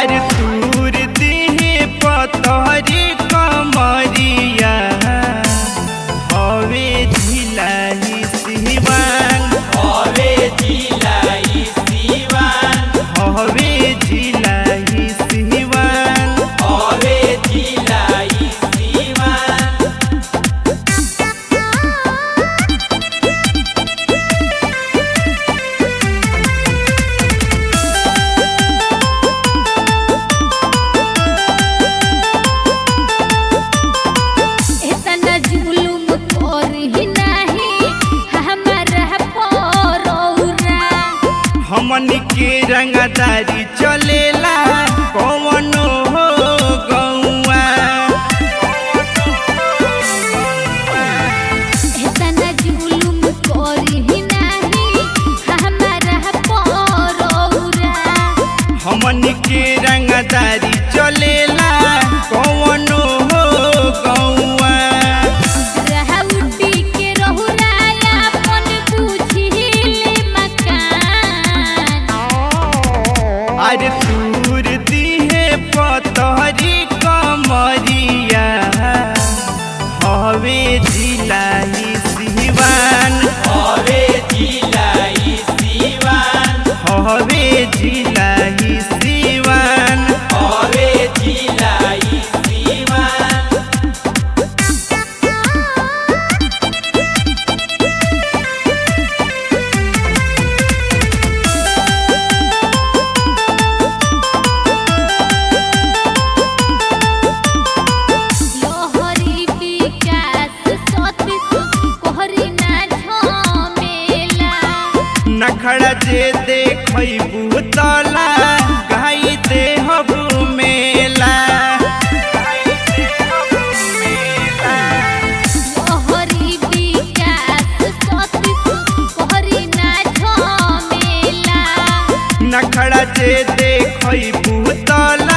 अरे तूर दिहे पतहरी कमरिया हवे झिलाई सिवान हवे जिलाई सिवान हवे झिलाई सिवान हवे जिलाई सिवान इतना जुलुम करही नाही हमारा परौरा हमन के रंगदारी चलेला कवनो हो गौआ इतना जुलुम करही नाही हमारा परौरा हमन के रंगदारी चलेला कवनो हो गौआ रहउटी के रहुराया अपन बुझिले मकान अरे तूर दिहे पतहरी कमरिया हवे जिलाई सिवान हवे जिलाई सिवान हवे जिलाई सिवान हवे जिलाई सिवान लोहरी विकास सतीश कोहरी ना झमेला नखड़ा जे देखै बुतला गाई दे हबु मेला लोहरी विकास सतीश कोहरी ना झमेला नखड़ा जे देखै बुतला